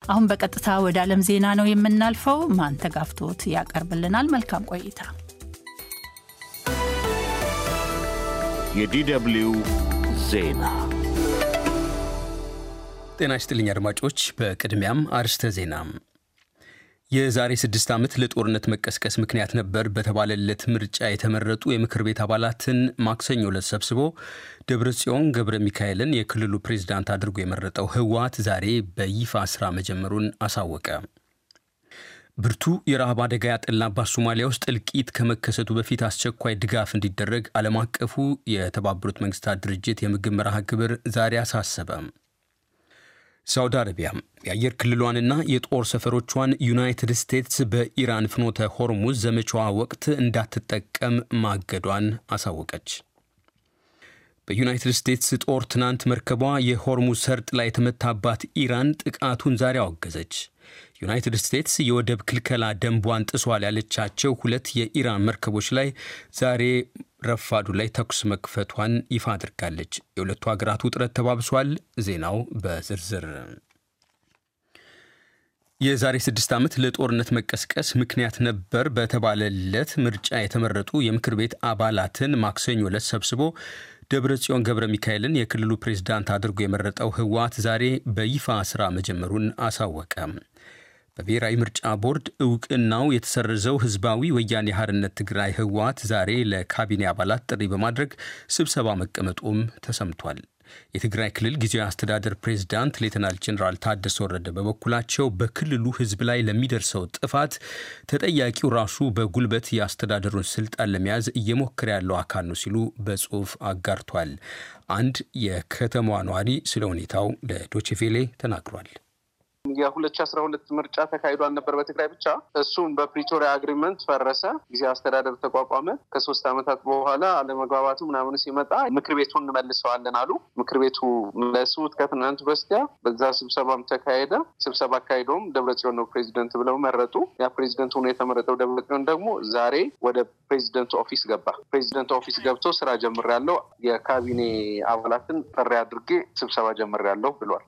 አሁን በቀጥታ ወደ ዓለም ዜና ነው የምናልፈው። ማንተጋፍቶት ያቀርብልናል። መልካም ቆይታ። የዲደብሊው ዜና ጤና ይስጥልኝ አድማጮች። በቅድሚያም አርስተ ዜና የዛሬ ስድስት ዓመት ለጦርነት መቀስቀስ ምክንያት ነበር በተባለለት ምርጫ የተመረጡ የምክር ቤት አባላትን ማክሰኞ ዕለት ሰብስቦ ደብረ ጽዮን ገብረ ሚካኤልን የክልሉ ፕሬዝዳንት አድርጎ የመረጠው ህወሓት ዛሬ በይፋ ስራ መጀመሩን አሳወቀ። ብርቱ የረሃብ አደጋ ያጠላባት ሶማሊያ ውስጥ እልቂት ከመከሰቱ በፊት አስቸኳይ ድጋፍ እንዲደረግ ዓለም አቀፉ የተባበሩት መንግስታት ድርጅት የምግብ መርሃ ግብር ዛሬ አሳሰበ። ሳውዲ አረቢያ የአየር ክልሏንና የጦር ሰፈሮቿን ዩናይትድ ስቴትስ በኢራን ፍኖተ ሆርሙዝ ዘመቻዋ ወቅት እንዳትጠቀም ማገዷን አሳወቀች። በዩናይትድ ስቴትስ ጦር ትናንት መርከቧ የሆርሙዝ ሰርጥ ላይ የተመታባት ኢራን ጥቃቱን ዛሬ አወገዘች። ዩናይትድ ስቴትስ የወደብ ክልከላ ደንቧን ጥሷል ያለቻቸው ሁለት የኢራን መርከቦች ላይ ዛሬ ረፋዱ ላይ ተኩስ መክፈቷን ይፋ አድርጋለች። የሁለቱ ሀገራት ውጥረት ተባብሷል። ዜናው በዝርዝር የዛሬ ስድስት ዓመት ለጦርነት መቀስቀስ ምክንያት ነበር በተባለለት ምርጫ የተመረጡ የምክር ቤት አባላትን ማክሰኞ ዕለት ሰብስቦ ደብረ ጽዮን ገብረ ሚካኤልን የክልሉ ፕሬዝዳንት አድርጎ የመረጠው ህወሓት ዛሬ በይፋ ስራ መጀመሩን አሳወቀ። በብሔራዊ ምርጫ ቦርድ እውቅናው የተሰረዘው ህዝባዊ ወያኔ ሓርነት ትግራይ ህወሓት ዛሬ ለካቢኔ አባላት ጥሪ በማድረግ ስብሰባ መቀመጡም ተሰምቷል። የትግራይ ክልል ጊዜያዊ አስተዳደር ፕሬዝዳንት ሌተናል ጀኔራል ታደሰ ወረደ በበኩላቸው በክልሉ ህዝብ ላይ ለሚደርሰው ጥፋት ተጠያቂው ራሱ በጉልበት የአስተዳደሩን ስልጣን ለመያዝ እየሞከረ ያለው አካል ነው ሲሉ በጽሁፍ አጋርቷል። አንድ የከተማዋ ነዋሪ ስለ ሁኔታው ለዶችቬሌ ተናግሯል። የሁለት ሺ አስራ ሁለት ምርጫ ተካሂዷል ነበር በትግራይ ብቻ። እሱም በፕሪቶሪያ አግሪመንት ፈረሰ። ጊዜ አስተዳደር ተቋቋመ። ከሶስት ዓመታት በኋላ አለመግባባቱ ምናምኑ ሲመጣ ምክር ቤቱን እንመልሰዋለን አሉ። ምክር ቤቱ መለሱት ከትናንት በስቲያ። በዛ ስብሰባም ተካሄደ። ስብሰባ አካሂደውም ደብረጽዮን ነው ፕሬዚደንት ብለው መረጡ። ያ ፕሬዚደንት ሆኖ የተመረጠው ደብረጽዮን ደግሞ ዛሬ ወደ ፕሬዚደንት ኦፊስ ገባ። ፕሬዚደንት ኦፊስ ገብቶ ስራ ጀምሬያለሁ፣ የካቢኔ አባላትን ጥሪ አድርጌ ስብሰባ ጀምሬያለሁ ብሏል።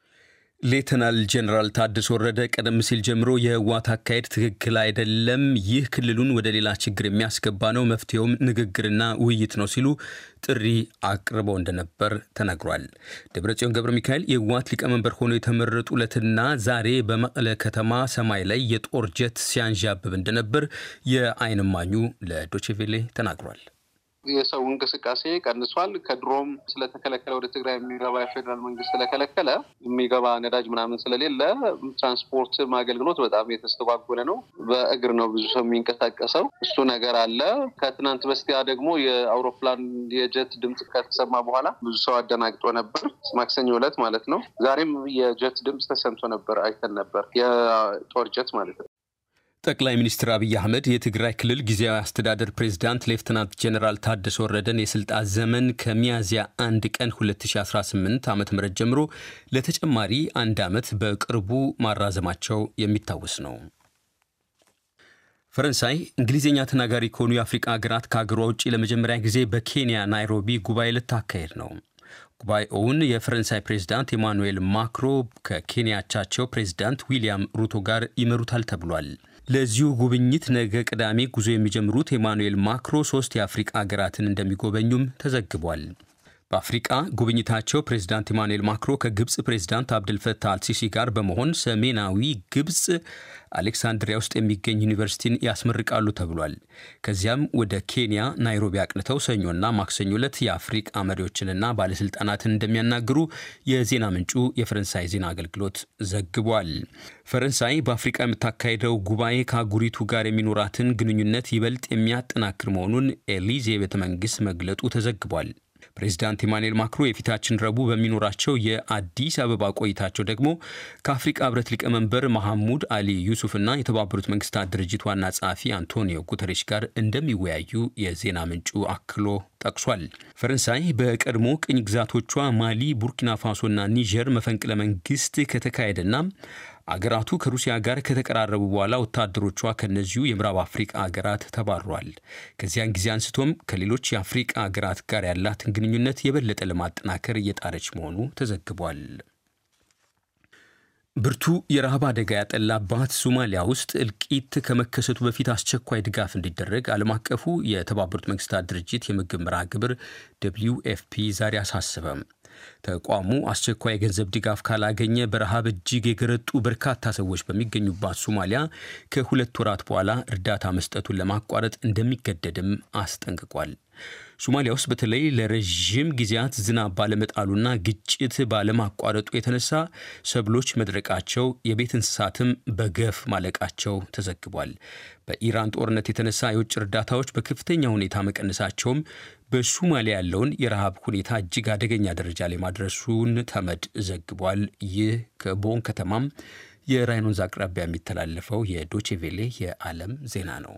ሌተናል ጀኔራል ታደሰ ወረደ ቀደም ሲል ጀምሮ የህወሓት አካሄድ ትክክል አይደለም፣ ይህ ክልሉን ወደ ሌላ ችግር የሚያስገባ ነው፣ መፍትሄውም ንግግርና ውይይት ነው ሲሉ ጥሪ አቅርበው እንደነበር ተነግሯል። ደብረጽዮን ገብረ ሚካኤል የህወሓት ሊቀመንበር ሆነው የተመረጡ ዕለትና ዛሬ በመቀለ ከተማ ሰማይ ላይ የጦር ጀት ሲያንዣብብ እንደነበር የዓይን እማኙ ለዶቼቬሌ ተናግሯል። የሰው እንቅስቃሴ ቀንሷል። ከድሮም ስለተከለከለ ወደ ትግራይ የሚገባ የፌዴራል መንግስት ስለከለከለ የሚገባ ነዳጅ ምናምን ስለሌለ ትራንስፖርት አገልግሎት በጣም የተስተጓጎለ ነው። በእግር ነው ብዙ ሰው የሚንቀሳቀሰው። እሱ ነገር አለ። ከትናንት በስቲያ ደግሞ የአውሮፕላን የጀት ድምፅ ከተሰማ በኋላ ብዙ ሰው አደናግጦ ነበር። ማክሰኞ ዕለት ማለት ነው። ዛሬም የጀት ድምፅ ተሰምቶ ነበር፣ አይተን ነበር። የጦር ጀት ማለት ነው። ጠቅላይ ሚኒስትር አብይ አህመድ የትግራይ ክልል ጊዜያዊ አስተዳደር ፕሬዝዳንት ሌፍትናንት ጀኔራል ታደሰ ወረደን የስልጣን ዘመን ከሚያዝያ አንድ ቀን 2018 ዓ ም ጀምሮ ለተጨማሪ አንድ ዓመት በቅርቡ ማራዘማቸው የሚታወስ ነው። ፈረንሳይ እንግሊዝኛ ተናጋሪ ከሆኑ የአፍሪቃ ሀገራት ከሀገሯ ውጭ ለመጀመሪያ ጊዜ በኬንያ ናይሮቢ ጉባኤ ልታካሄድ ነው። ጉባኤውን የፈረንሳይ ፕሬዝዳንት ኤማኑኤል ማክሮ ከኬንያቻቸው ፕሬዝዳንት ዊሊያም ሩቶ ጋር ይመሩታል ተብሏል። ለዚሁ ጉብኝት ነገ ቅዳሜ ጉዞ የሚጀምሩት ኤማኑኤል ማክሮ ሶስት የአፍሪቃ ሀገራትን እንደሚጎበኙም ተዘግቧል። በአፍሪቃ ጉብኝታቸው ፕሬዝዳንት ኢማኑኤል ማክሮ ከግብፅ ፕሬዝዳንት አብድልፈታህ አልሲሲ ጋር በመሆን ሰሜናዊ ግብፅ አሌክሳንድሪያ ውስጥ የሚገኝ ዩኒቨርሲቲን ያስመርቃሉ ተብሏል። ከዚያም ወደ ኬንያ ናይሮቢ አቅንተው ሰኞና ማክሰኞ ዕለት የአፍሪቃ መሪዎችንና ባለስልጣናትን እንደሚያናግሩ የዜና ምንጩ የፈረንሳይ ዜና አገልግሎት ዘግቧል። ፈረንሳይ በአፍሪቃ የምታካሄደው ጉባኤ ከአህጉሪቱ ጋር የሚኖራትን ግንኙነት ይበልጥ የሚያጠናክር መሆኑን ኤሊዜ ቤተ መንግስት መግለጡ ተዘግቧል። ፕሬዚዳንት ኢማኑኤል ማክሮ የፊታችን ረቡዕ በሚኖራቸው የአዲስ አበባ ቆይታቸው ደግሞ ከአፍሪቃ ህብረት ሊቀመንበር መሐሙድ አሊ ዩሱፍና የተባበሩት መንግስታት ድርጅት ዋና ጸሐፊ አንቶኒዮ ጉተሬሽ ጋር እንደሚወያዩ የዜና ምንጩ አክሎ ጠቅሷል። ፈረንሳይ በቀድሞ ቅኝ ግዛቶቿ ማሊ፣ ቡርኪና ፋሶና ኒጀር መፈንቅለ መንግስት ከተካሄደና አገራቱ ከሩሲያ ጋር ከተቀራረቡ በኋላ ወታደሮቿ ከነዚሁ የምዕራብ አፍሪቃ ሀገራት ተባሯል። ከዚያን ጊዜ አንስቶም ከሌሎች የአፍሪቃ ሀገራት ጋር ያላትን ግንኙነት የበለጠ ለማጠናከር እየጣረች መሆኑ ተዘግቧል። ብርቱ የረሃብ አደጋ ያጠላባት ሶማሊያ ውስጥ እልቂት ከመከሰቱ በፊት አስቸኳይ ድጋፍ እንዲደረግ ዓለም አቀፉ የተባበሩት መንግስታት ድርጅት የምግብ መርሃ ግብር ደብሊው ኤፍፒ ዛሬ አሳሰበም። ተቋሙ አስቸኳይ የገንዘብ ድጋፍ ካላገኘ በረሃብ እጅግ የገረጡ በርካታ ሰዎች በሚገኙባት ሶማሊያ ከሁለት ወራት በኋላ እርዳታ መስጠቱን ለማቋረጥ እንደሚገደድም አስጠንቅቋል። ሶማሊያ ውስጥ በተለይ ለረዥም ጊዜያት ዝናብ ባለመጣሉና ግጭት ባለማቋረጡ የተነሳ ሰብሎች መድረቃቸው፣ የቤት እንስሳትም በገፍ ማለቃቸው ተዘግቧል። በኢራን ጦርነት የተነሳ የውጭ እርዳታዎች በከፍተኛ ሁኔታ መቀነሳቸውም በሶማሊያ ያለውን የረሃብ ሁኔታ እጅግ አደገኛ ደረጃ ላይ ማድረሱን ተመድ ዘግቧል። ይህ ከቦን ከተማም የራይን ወንዝ አቅራቢያ የሚተላለፈው የዶቼቬሌ የዓለም ዜና ነው።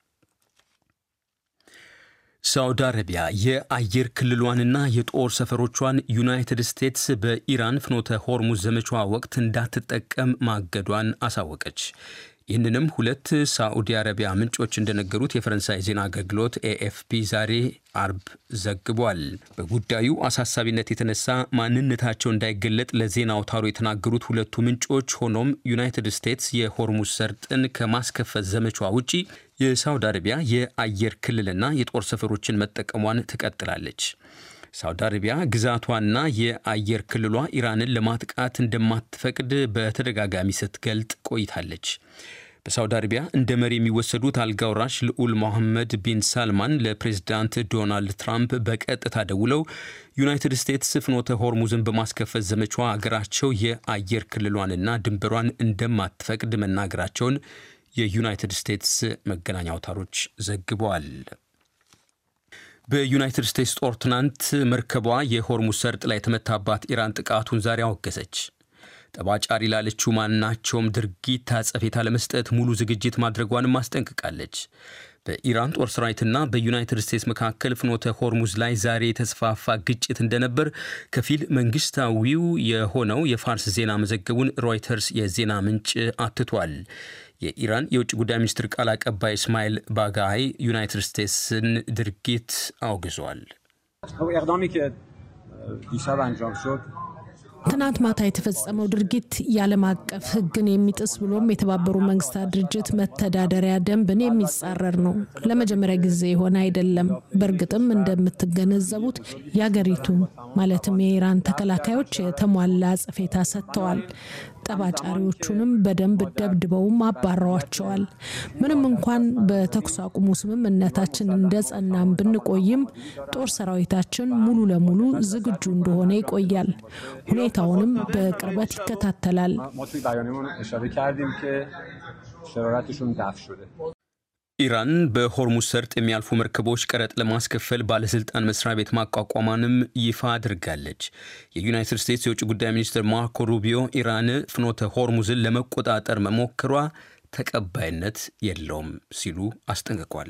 ሳውዲ አረቢያ የአየር ክልሏንና የጦር ሰፈሮቿን ዩናይትድ ስቴትስ በኢራን ፍኖተ ሆርሙዝ ዘመቻዋ ወቅት እንዳትጠቀም ማገዷን አሳወቀች። ይህንንም ሁለት ሳዑዲ አረቢያ ምንጮች እንደነገሩት የፈረንሳይ ዜና አገልግሎት ኤኤፍፒ ዛሬ አርብ ዘግቧል። በጉዳዩ አሳሳቢነት የተነሳ ማንነታቸው እንዳይገለጥ ለዜና አውታሩ የተናገሩት ሁለቱ ምንጮች ሆኖም ዩናይትድ ስቴትስ የሆርሙዝ ሰርጥን ከማስከፈት ዘመቻ ውጪ የሳውዲ አረቢያ የአየር ክልልና የጦር ሰፈሮችን መጠቀሟን ትቀጥላለች። ሳውዲ አረቢያ ግዛቷና የአየር ክልሏ ኢራንን ለማጥቃት እንደማትፈቅድ በተደጋጋሚ ስትገልጥ ቆይታለች። በሳውዲ አረቢያ እንደ መሪ የሚወሰዱት አልጋውራሽ ልዑል ሞሐመድ ቢን ሳልማን ለፕሬዝዳንት ዶናልድ ትራምፕ በቀጥታ ደውለው ዩናይትድ ስቴትስ ፍኖተ ሆርሙዝን በማስከፈት ዘመቻዋ አገራቸው የአየር ክልሏንና ድንበሯን እንደማትፈቅድ መናገራቸውን የዩናይትድ ስቴትስ መገናኛ አውታሮች ዘግበዋል። በዩናይትድ ስቴትስ ጦር ትናንት መርከቧ የሆርሙዝ ሰርጥ ላይ የተመታባት ኢራን ጥቃቱን ዛሬ አወገዘች። ጠባጫሪ ላለችው ማናቸውም ድርጊት አጸፌታ ለመስጠት ሙሉ ዝግጅት ማድረጓንም አስጠንቅቃለች። በኢራን ጦር ሰራዊትና በዩናይትድ ስቴትስ መካከል ፍኖተ ሆርሙዝ ላይ ዛሬ የተስፋፋ ግጭት እንደነበር ከፊል መንግስታዊው የሆነው የፋርስ ዜና መዘገቡን ሮይተርስ የዜና ምንጭ አትቷል። የኢራን የውጭ ጉዳይ ሚኒስትር ቃል አቀባይ እስማኤል ባጋይ ዩናይትድ ስቴትስን ድርጊት አውግዟል። ትናንት ማታ የተፈጸመው ድርጊት የዓለም አቀፍ ሕግን የሚጥስ ብሎም የተባበሩ መንግስታት ድርጅት መተዳደሪያ ደንብን የሚጻረር ነው። ለመጀመሪያ ጊዜ የሆነ አይደለም። በእርግጥም እንደምትገነዘቡት የአገሪቱ ማለትም የኢራን ተከላካዮች የተሟላ አጸፌታ ሰጥተዋል። ጠባጫሪዎቹንም በደንብ ደብድበውም አባረዋቸዋል። ምንም እንኳን በተኩስ አቁሙ ስምምነታችን እንደ ጸናም ብንቆይም ጦር ሰራዊታችን ሙሉ ለሙሉ ዝግጁ እንደሆነ ይቆያል። ሁኔታውንም በቅርበት ይከታተላል። ኢራን በሆርሙዝ ሰርጥ የሚያልፉ መርከቦች ቀረጥ ለማስከፈል ባለስልጣን መስሪያ ቤት ማቋቋሟንም ይፋ አድርጋለች። የዩናይትድ ስቴትስ የውጭ ጉዳይ ሚኒስትር ማርኮ ሩቢዮ ኢራን ፍኖተ ሆርሙዝን ለመቆጣጠር መሞከሯ ተቀባይነት የለውም ሲሉ አስጠንቅቋል።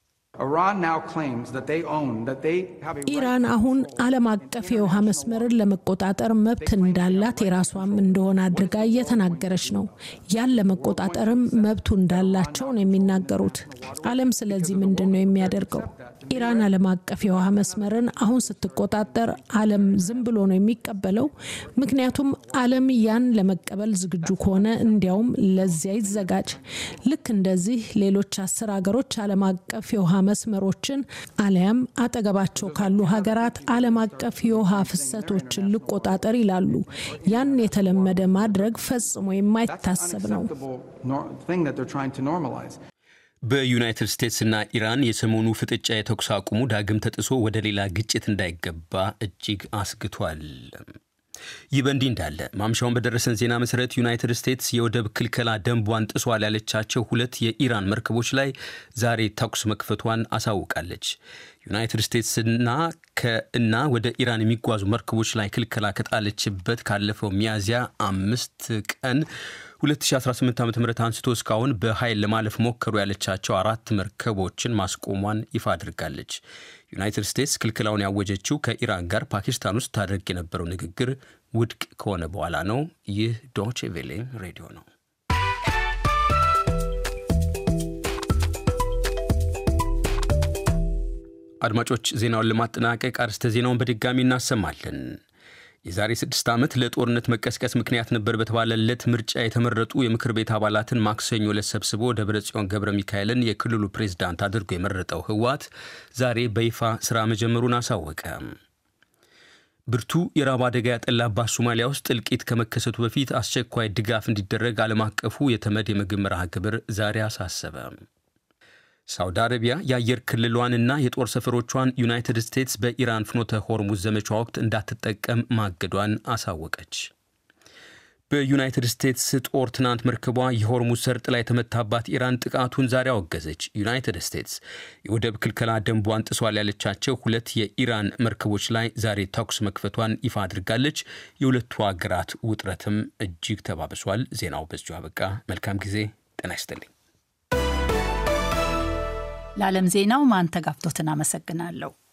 ኢራን አሁን ዓለም አቀፍ የውሃ መስመርን ለመቆጣጠር መብት እንዳላት የራሷም እንደሆነ አድርጋ እየተናገረች ነው። ያን ለመቆጣጠርም መብቱ እንዳላቸው ነው የሚናገሩት። ዓለም ስለዚህ ምንድን ነው የሚያደርገው? ኢራን ዓለም አቀፍ የውሃ መስመርን አሁን ስትቆጣጠር ዓለም ዝም ብሎ ነው የሚቀበለው? ምክንያቱም ዓለም ያን ለመቀበል ዝግጁ ከሆነ እንዲያውም ለዚያ ይዘጋጅ። ልክ እንደዚህ ሌሎች አስር ሀገሮች ዓለም አቀፍ የውሃ መስመሮችን አሊያም አጠገባቸው ካሉ ሀገራት ዓለም አቀፍ የውሃ ፍሰቶችን ልቆጣጠር ይላሉ። ያን የተለመደ ማድረግ ፈጽሞ የማይታሰብ ነው። በዩናይትድ ስቴትስና ኢራን የሰሞኑ ፍጥጫ የተኩስ አቁሙ ዳግም ተጥሶ ወደ ሌላ ግጭት እንዳይገባ እጅግ አስግቷል። ይህ በእንዲህ እንዳለ ማምሻውን በደረሰን ዜና መሰረት ዩናይትድ ስቴትስ የወደብ ክልከላ ደንቧን ጥሷል ያለቻቸው ሁለት የኢራን መርከቦች ላይ ዛሬ ተኩስ መክፈቷን አሳውቃለች። ዩናይትድ ስቴትስና ከእና ወደ ኢራን የሚጓዙ መርከቦች ላይ ክልከላ ከጣለችበት ካለፈው ሚያዝያ አምስት ቀን 2018 ዓ ም አንስቶ እስካሁን በኃይል ለማለፍ ሞከሩ ያለቻቸው አራት መርከቦችን ማስቆሟን ይፋ አድርጋለች። ዩናይትድ ስቴትስ ክልክላውን ያወጀችው ከኢራን ጋር ፓኪስታን ውስጥ ታደርግ የነበረው ንግግር ውድቅ ከሆነ በኋላ ነው። ይህ ዶቼ ቬሌ ሬዲዮ ነው። አድማጮች ዜናውን ለማጠናቀቅ አርስተ ዜናውን በድጋሚ እናሰማለን። የዛሬ ስድስት ዓመት ለጦርነት መቀስቀስ ምክንያት ነበር በተባለለት ምርጫ የተመረጡ የምክር ቤት አባላትን ማክሰኞ ዕለት ሰብስቦ ደብረ ጽዮን ገብረ ሚካኤልን የክልሉ ፕሬዝዳንት አድርጎ የመረጠው ህወሓት ዛሬ በይፋ ስራ መጀመሩን አሳወቀ። ብርቱ የራብ አደጋ ያጠላባት ሶማሊያ ውስጥ እልቂት ከመከሰቱ በፊት አስቸኳይ ድጋፍ እንዲደረግ ዓለም አቀፉ የተመድ የምግብ መርሃ ግብር ዛሬ አሳሰበ። ሳውዲ አረቢያ የአየር ክልሏንና የጦር ሰፈሮቿን ዩናይትድ ስቴትስ በኢራን ፍኖተ ሆርሙዝ ዘመቻ ወቅት እንዳትጠቀም ማገዷን አሳወቀች። በዩናይትድ ስቴትስ ጦር ትናንት መርከቧ የሆርሙዝ ሰርጥ ላይ የተመታባት ኢራን ጥቃቱን ዛሬ አወገዘች። ዩናይትድ ስቴትስ የወደብ ክልከላ ደንቧን ጥሷል ያለቻቸው ሁለት የኢራን መርከቦች ላይ ዛሬ ተኩስ መክፈቷን ይፋ አድርጋለች። የሁለቱ ሀገራት ውጥረትም እጅግ ተባብሷል። ዜናው በዚሁ አበቃ። መልካም ጊዜ። ጤና ይስጥልኝ። ለዓለም ዜናው ማንተጋፍቶትን አመሰግናለሁ።